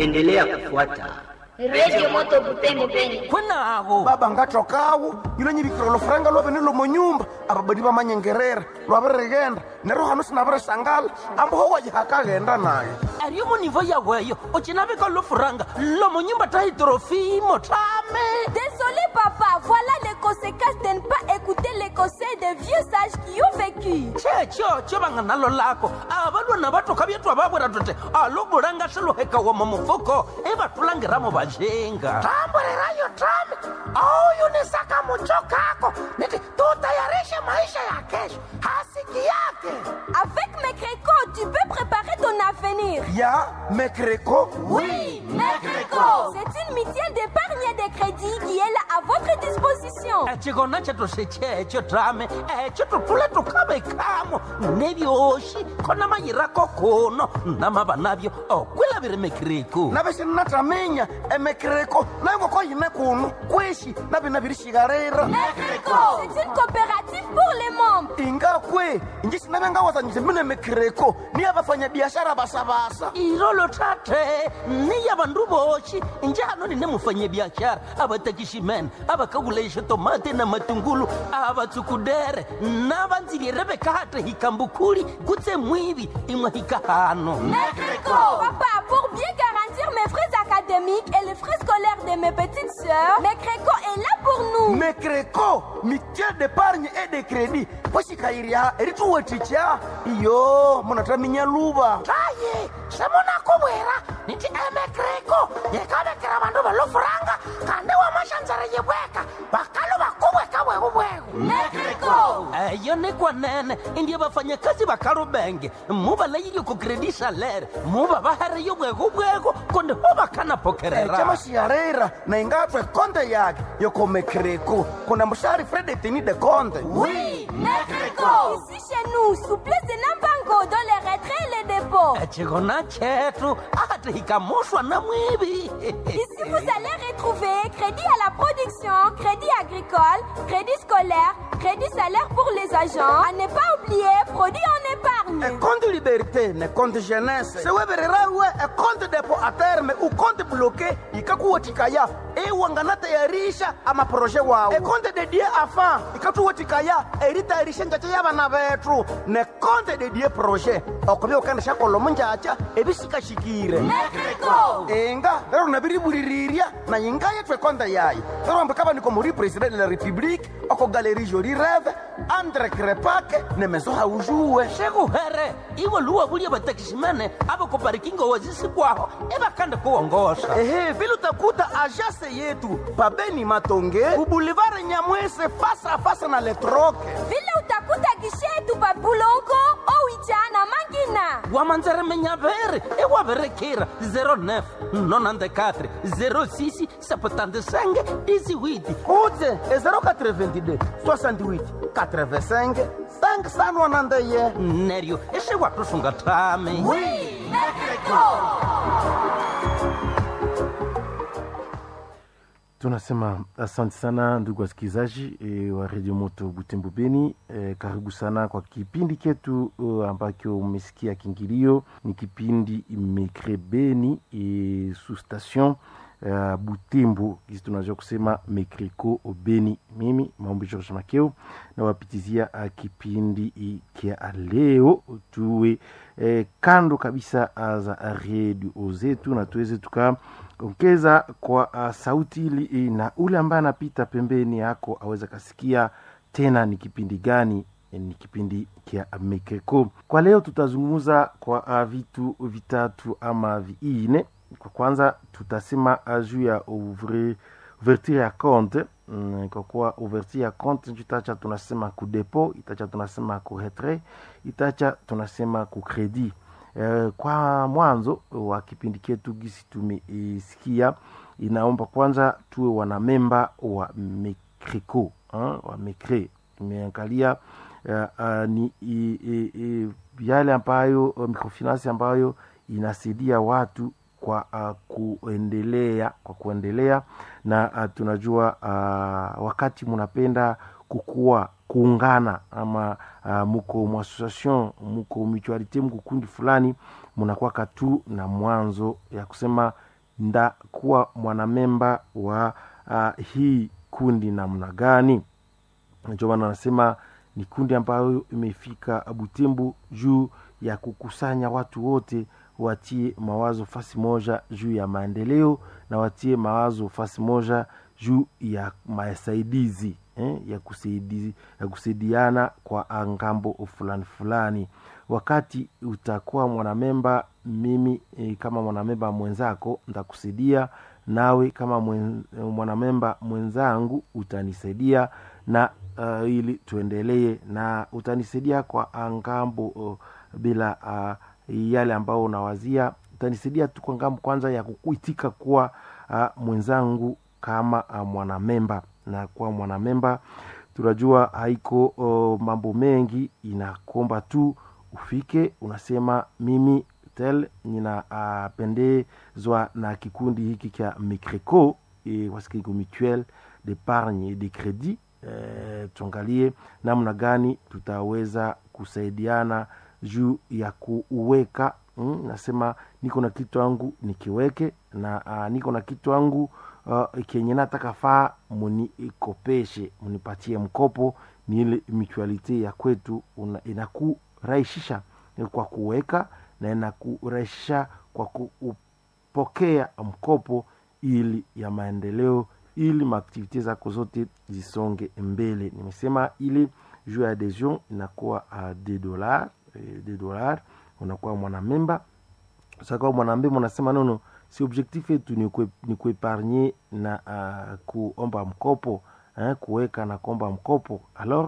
endelea kufuata Radio Moto Butembo Beni. kwenago baba ngatokawo yilo nyivikira olufuranga lwavene lomo nyumba ababadi bamanyengerera lwavirigenda neryo hano sinavirisangala amboho wajihakaghenda naye ariyo munivo yaweyo ocinavika lofuranga lomonyumba tahitrofimo tame Désolé papa, voilà les conséquences de ne pas écouter les conseils des vieux sages qui ont vécu. checho cho vanga nalo lako avalwana vatoka vyetwa vavwera tote alobulanga swiluhekawa mufuko evatulangiramo vajenga tamburirayo tame auyunisaka mucho kako niti tutayarishe maisha ya kesho hasiki yake Avec mes crécots, tu peux préparer ton avenir. ya mekreko Oui, Mecreco. C'est une mutuelle d'épargne et de crédit qui est là à votre disposition. echikona chetu sechecho tame echo tutule tukavekamo nevyoxi khona mayirako kuno namava navyo okwilaviri mekiriku navexi ninataminya emekreko nayo ngoko yine kuno kwishi navina virishikarira Mecreco. C'est une coopérative pour les membres. ingakwe inji sinavengawazanyise mine mekreko niya vafanyabiashara vasavasa irolo tate niya vandu voxi njano nine mufanyabiaxara avatakiximene avakavulaixa tomate na matungulu avatsukudere na vandzilire vekate hikambukhuli kutse mwivi imwe hikahano Mecreco. Papa, pour bien garantir mes frais académiques et les frais scolaires de mes petites sœurs, Mecreco est là pour nous. mekreko mitiel d'épargne et de crédit poxikayirya erituweticha iyo munataminya luva taye semunakuvwera niti emekreko yekavekera vandu valofuranga kandi wamaxandzara yivweka vakalo vakuvweka vwekuvweku Mecreco. eyo ni kwanene indiye vafanyakazi va kalubenge mu va layile ku kredi salere mu va va hariyo bwekubweko konde ho va kana pokerera chamaxiarera na ingatwe konte yake yoko mekreko kuna muxari fredetini de conte Oui, Mecreco. Ici chez nous, souplesse de Nambango dans les retraits et les dépôts. echikona chetu ati hikamuxwa na mwivi Ici, vous allez retrouver crédit à la production, crédit agricole, crédit scolaire, crédit salaire pour les agents. À ne pas oublier, produit en épargne. econte liberté ne compte jeunesse sewevererawe econte depo a terme uconte bloqué ikakuwetikaya iwanganatayarisha amaproje wawo econte dedie afa ikatuwetikaya eritayarisha njacha yabana betu ne compte dedie projet okuvya ukandisha kolomo njacha ebisikashikire Mecreco. inga lero nabiribulirirya na yinga yethu ekonda yayi lero ambikava niko muri president de la république oko galerie joli reve andre krepake ne meso haujuwe xekuhere iwe luwa vuliye vatakiximene avakoparikingo wazisikwaho evakanda kuwongoxa ehe vile utakuta ajase yetu pabeni matonge ubulivare nyamwese fasa fasa na letroke Vile utakuta gishetu pa Bulongo, Owicha na Mangina. wamanzeremenyaveri ewaverekira 09 94 06 75 18 kudze e 082 68 85 591 neryo exiwatusunga tami tunasema asante sana ndugu wasikilizaji e, wa redio moto butembo beni e, karibu sana kwa kipindi ketu uh, ambacho umesikia kingilio ni kipindi mekre beni e, su station uh, butembo kisi tunaweza kusema mekreko beni mimi maombi george makeo nawapitizia uh, kipindi i- kia leo tuwe eh, kando kabisa uh, za redio zetu na tuweze tuka ongeza kwa uh, sauti ili na ule ambaye anapita pembeni yako aweze kasikia tena ni kipindi gani eh, ni kipindi kia mekeko kwa leo tutazungumza kwa uh, vitu vitatu ama viine kwa kwanza tutasema uh, juu ya ouvre ouverture ya compte mm, kwa kuwa ouverture ya compte itacha tunasema ku depo itacha tunasema ku retrait itacha tunasema ku credit Eh, kwa mwanzo wa kipindi chetu gisi tumeisikia inaomba kwanza tuwe wanamemba wa mecreco hein, wa mecre tumeangalia uh, uh, ni i, i, i, yale ambayo uh, microfinance ambayo inasaidia watu kwa uh, kuendelea kwa kuendelea na uh, tunajua uh, wakati munapenda kukua kuungana ama uh, muko muassociation muko mutualite muko kundi fulani munakwaka tu na mwanzo ya kusema ndakuwa mwanamemba wa uh, hii kundi namna gani ndio maana anasema ni kundi ambayo imefika butembo juu ya kukusanya watu wote watie mawazo fasi moja juu ya maendeleo na watie mawazo fasi moja juu ya masaidizi eh, ya, kusaidi, ya kusaidiana kwa ngambo fulani fulani wakati utakuwa mwanamemba mimi eh, kama mwanamemba mwenzako ntakusaidia nawe kama mwen, mwanamemba mwenzangu utanisaidia na uh, ili tuendelee na utanisaidia kwa ngambo uh, bila uh, yale ambao unawazia utanisaidia tu kwa ngambo kwanza ya kukuitika kuwa uh, mwenzangu kama uh, mwanamemba na kuwa mwanamemba tunajua haiko uh, mambo mengi inakomba tu ufike unasema mimi tel ninapendezwa uh, na kikundi hiki cha micreco e, wasikiko mutuel d'épargne et de crédit e, tuangalie namna gani tutaweza kusaidiana juu ya kuweka mm, nasema niko na kitu angu nikiweke na uh, niko na kitu angu uh, kenye nataka faa munikopeshe munipatie mkopo ni ile mutualite ya kwetu inakurahisisha kwa kuweka na inakurahisisha kwa kupokea mkopo ili ya maendeleo ili maaktivite zako zote zisonge mbele nimesema ili juu ya adhesion inakuwa uh, de dollar de dollar unakuwa mwanamemba sakawa mwanamemba unasema nono si objectif yetu ni kuepargne na uh, kuomba mkopo eh, kuweka na kuomba mkopo alors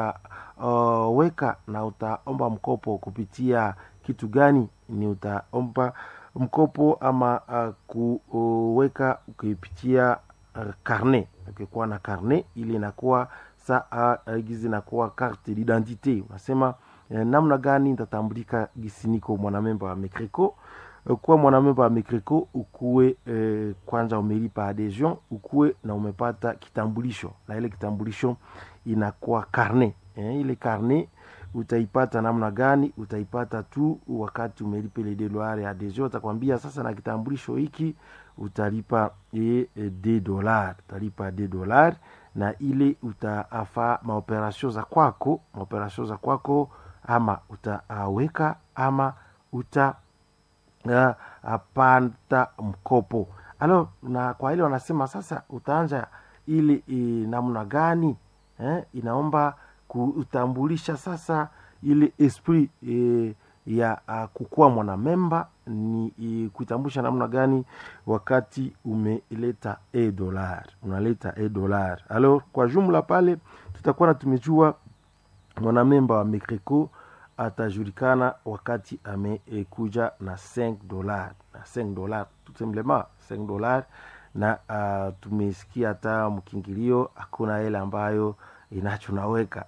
utaweka uh, na utaomba mkopo kupitia kitu gani ni utaomba mkopo ama uh, kuweka ukipitia uh, karne ukikuwa na karne ili inakuwa saa uh, gizi inakuwa carte d'identité unasema eh, namna gani nitatambulika gisi niko mwanamemba wa mecreco kuwa mwanamemba wa mecreco ukuwe eh, kwanza umelipa adhesion ukuwe na umepata kitambulisho na ile kitambulisho inakuwa karne eh, ile karne utaipata namna gani utaipata tu wakati umelipa ile dolari ya adhesion utakwambia sasa na kitambulisho hiki utalipa e, e, de dolar utalipa de dolar na ile utaafa maoperasio za kwako maoperasio za kwako ama utaweka ama uta uh, apata mkopo alo na kwa ile wanasema sasa utaanja ili e, namna gani eh, inaomba kutambulisha sasa ile esprit e, ya uh, kukuwa mwanamemba ni e, kuitambulisha namna gani wakati umeleta e dolar unaleta e dolar alors kwa jumla pale tutakuwa na tumejua mwanamemba wa mecreco atajulikana wakati amekuja na 5 dolar na 5 dolar tout simplement 5 dolar na uh, tumesikia hata mkingilio hakuna ile ambayo inachunaweka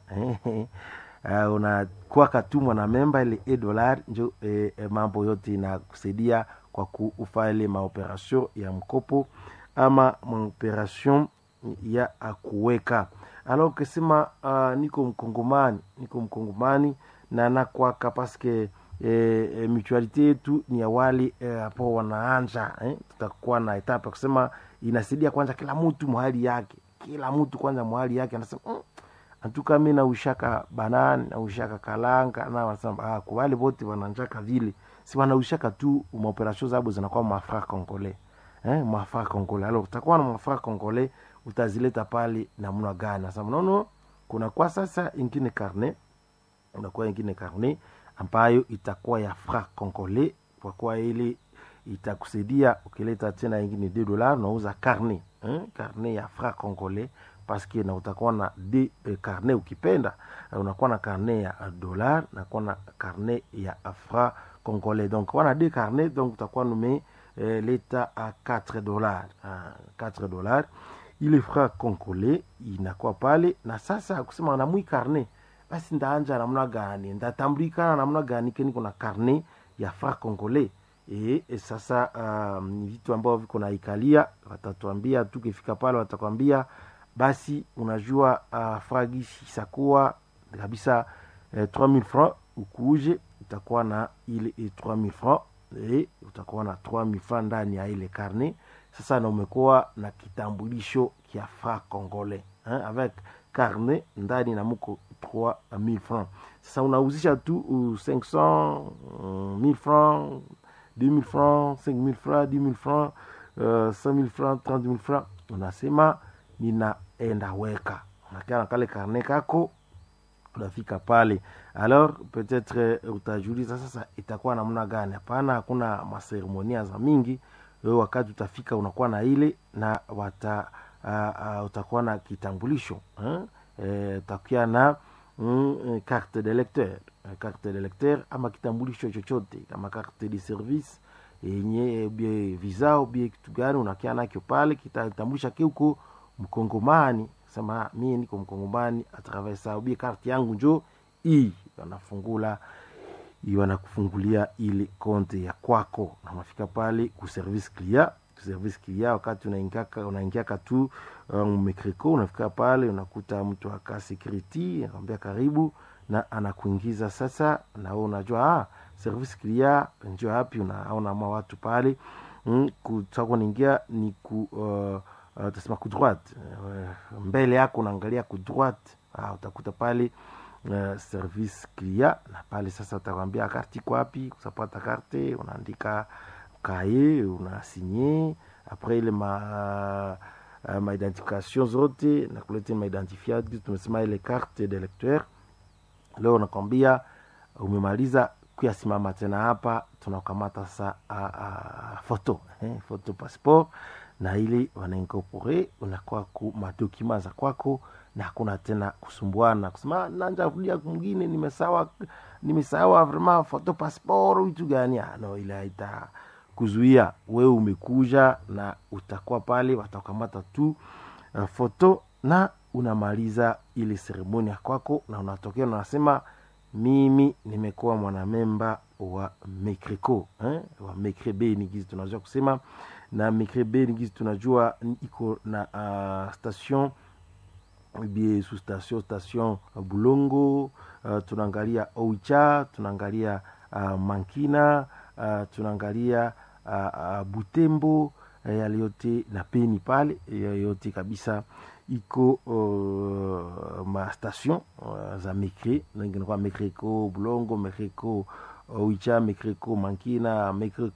uh, unakwaka tu mwanamemba ile e dolar njo e, e, mambo yote inakusaidia kwa kufa ile maoperation ya mkopo ama maoperation ya kuweka alors ukisema uh, niko mkongomani niko mkongomani na nakwaka paske e, e, mutualite yetu ni ya wale hapo e, wanaanja eh? tutakuwa na etape ya kusema inasaidia kwanza kila mtu mahali yake kila mtu kwanza mahali yake anasema mm, antuka mi naushaka banani naushaka kalanga na wanasema ah, kwa wale wote wananjaka vile si wanaushaka tu maoperasio zabo zinakuwa mafra congolais eh, mafra congolais alors utakuwa na mafra congolais utazileta pale namna gani nasema nono kuna kwa sasa ingine karne unakuwa ingine karne ambayo itakuwa ya fra congolais kwa kuwa ile itakusaidia ukileta tena ingine de dollar unauza karne eh? karne ya fra congolais paske na utakuwa na de eh, karne ukipenda unakuwa na karne ya dollar nakuwa na karne ya fra congolais donc wana de karne donc utakuwa nume eh, leta a 4 dollars uh, 4 dollars ile fra congolais inakuwa pale na sasa kusema namwi karne basi ndaanja namna gani ndatambulikana namna gani ke niko na karne ya fra congolais e, e sasa um, ni vitu ambavyo viko na ikalia watatuambia tukifika pale watakwambia basi unajua uh, fragisi isakuwa kabisa eh, 3000 francs ukuuje utakuwa na ile eh, 3000 francs e, utakuwa na 3000 francs ndani ya ile carnet sasa na umekuwa na kitambulisho kia fra congolais hein, avec carnet ndani na muko 3000 francs sasa unauzisha tu uh, 500 uh, 1000 francs 2000 francs 5000 francs 10000 francs uh, 5000 francs 30000 francs unasema ninaenda weka unakia na kale karne kako unafika pale alors peut-être uh, utajiuliza sasa itakuwa namna gani hapana hakuna maseremonia za mingi wewe wakati utafika unakuwa na ile na wata uh, uh, utakuwa na kitambulisho eh? eh, utakuwa na mm, carte de lecteur carte de lecteur ama kitambulisho chochote kama carte de service yenye bie visa bie kitu gani unakia nakyo pale kitatambulisha ke uko mkongomani sema mie niko mkongomani atravers ça bie carte yangu njo hii wanafungula wanakufungulia ile konte ya kwako na unafika pale ku service clia service clia wakati unaingiaka unaingiaka tu um, mekreko unafika pale unakuta mtu aka security anakwambia karibu na anakuingiza sasa na wewe unajua ah, service clia njo hapi unaona ma watu pale mm, kutaka niingia ni ku uh, uh, tasema ku droite uh, mbele yako unaangalia ku droite ah, utakuta pale uh, service clia na pale sasa utakwambia karti iko wapi kusapata karte unaandika kaye unasinye apres ile ma uh, maidentification zote nakulete maidentifiat tumesema ile carte de lecteur leo unakwambia umemaliza kuyasimama tena hapa tunakamata sasa uh, uh, foto eh, foto passeport na ile wanaincorpore unakuwa ku madokima za kwako na hakuna tena kusumbuana kusema nanja rudia mwingine nimesawa nimesawa vraiment foto passeport vitu gani no ile haita kuzuia wewe umekuja na utakuwa pale watakamata tu uh, foto na unamaliza ile seremoni ya kwako na unatokea unasema mimi nimekuwa mwanamemba wa mekreko eh? wa mekrebe ni gizi tunajua kusema na mekrebe ni gizi tunajua iko na uh, station bie su station station bulongo uh, tunaangalia oicha tunaangalia uh, mankina uh, tunaangalia uh, uh, butembo uh, yale yote na peni pale yote kabisa iko uh, ma station uh, za mekre ninginakuwa mekreko bulongo mekreko oicha mekreko mankina